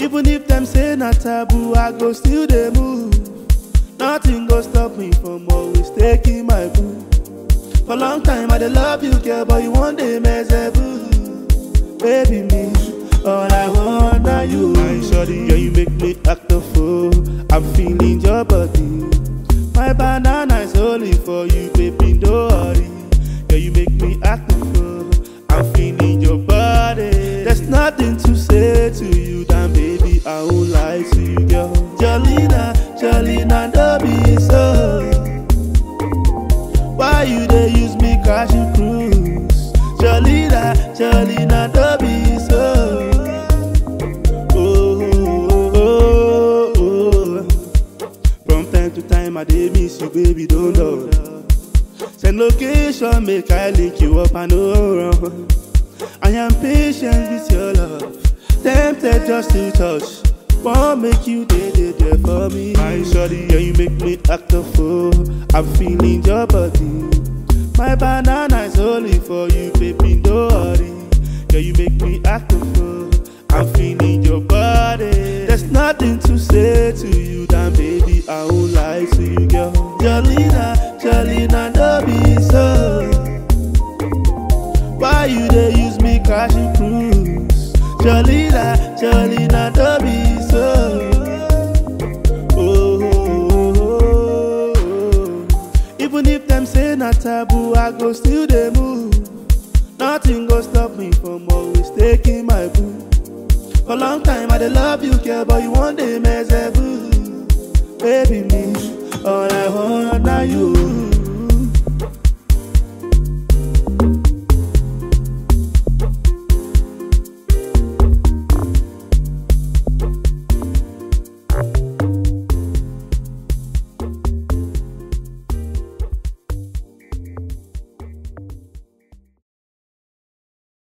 Even if them say not taboo, I go still dey move. Nothing go stop me from always taking my boo. For long time I dey love you, girl, but you one day mess a boo. Baby me, all I want are you. My shorty, yeah, you make me act a fool. I'm feeling your body. My banana is only for you, baby, don't worry. Yeah, you make me act a fool. I'm feeling your body. There's nothing to say to you, damn baby, I won't lie to you, girl. Jolina, Jolina, don't be so. Why you dey use me crash you cruise? Jolina, Jolina, don't be so. Oh, oh, oh, oh. From time to time, I dey miss you, baby, don't know. Send location, make I link you up, I know run. I am patient with your love, tempted just to touch. Won't make you day day there for me. My shorty, yeah, you make me act a fool. I'm feeling your body. My banana is only for you, baby, don't worry. Yeah, you make me act a fool. I'm feeling your body. There's nothing to say to you, damn baby, I won't lie to you, girl. Jolina, Jolina, don't be so. Why you dey use me crash you cruise? Jolina, Jolina, don't be so. Oh, oh, oh, oh. Even if them say not taboo, I go still dey move. Nothing go stop me from always taking my boo. For long time I dey love you, girl, but you one day mess a boo. Baby me, all I want are you.